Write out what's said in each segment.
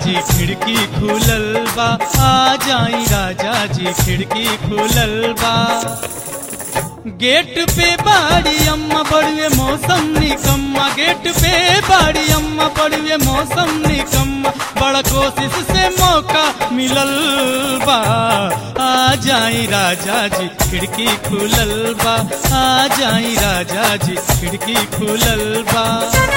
जी खिड़की खुलल बा आ जाई राजा जी खिड़की खुलल बा गेट पे बाड़ी अम्मा बड़ुए मौसम निकम्मा गेट पे बाड़ी अम्मा बड़ुए मौसम निकम्मा बड़ा कोशिश से मौका मिलल बा आ जाई राजा जी खिड़की खुलल बा आ जाई राजा जी खिड़की खुलल बा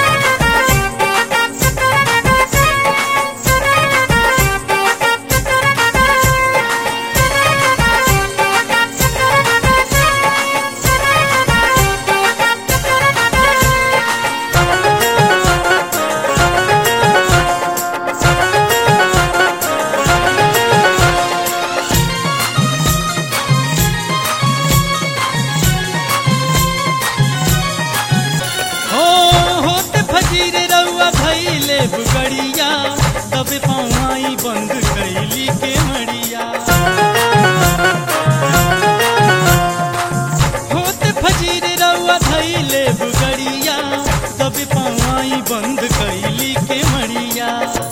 हो होत फजीर रउआ भैले बुगड़िया तब पौआई बंद कैली के मड़िया होत फजीर रउआ भैले बुगड़िया तब पौआई बंद कैली के मड़िया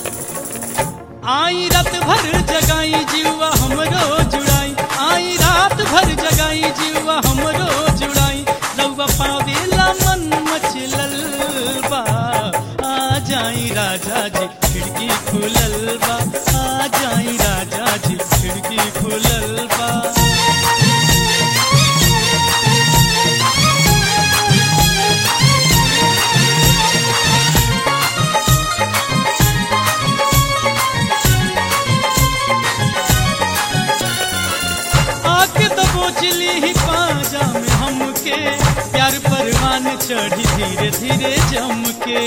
आई रात भर जगाई जीवा हमरो जुड़ाई आई रात भर जगाई जीवा हमरो जुड़ाई रउआ पावेला मन मचलल बा आ जाई राजा जी खिड़की खुलल बा आ जाई राजा जी खिड़की खुलल बा आके तो बोचली ही पाजा में हमके प्यार परवान चढ़ी धीरे धीरे जम के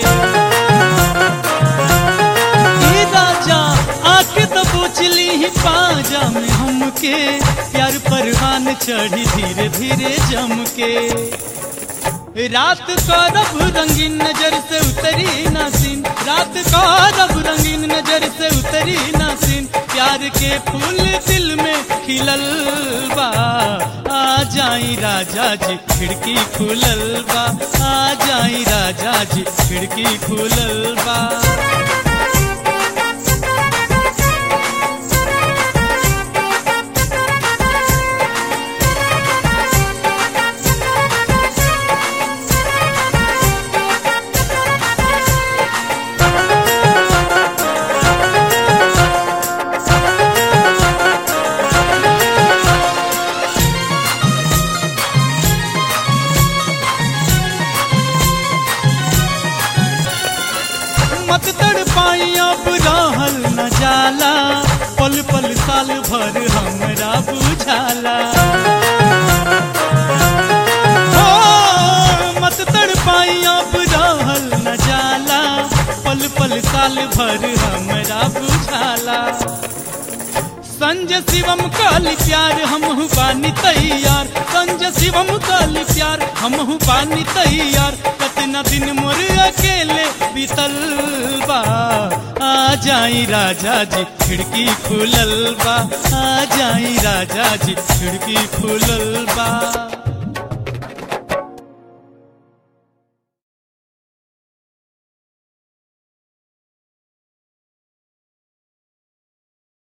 ई राजा आके तो बोचली ही पाजा में हमके प्यार परवान चढ़ी धीरे धीरे जम के रात का रब रंगीन नजर से उतरी नासिन रात का रब रंगीन नजर से उतरी नासिन प्यार के फूल दिल में खिलल बा आ जाई राजा जी खिड़की खुलल बा आ जाई राजा जी खिड़की खुलल बा मत तड़ पाई अब रहल न जाला पल पल साल भर हमरा बुझाला हो, मत तड़ पाई अब रहल न जाला पल पल साल भर हमरा बुझाला संजय शिवम काली प्यार हमहु बानी तैयार संजय शिवम काली प्यार हमहु बानी तैयार कतना दिन मोर अकेले बीतल बा आ जाई राजा जी खिड़की खुलल बा आ जाई राजा जी खिड़की खुलल बा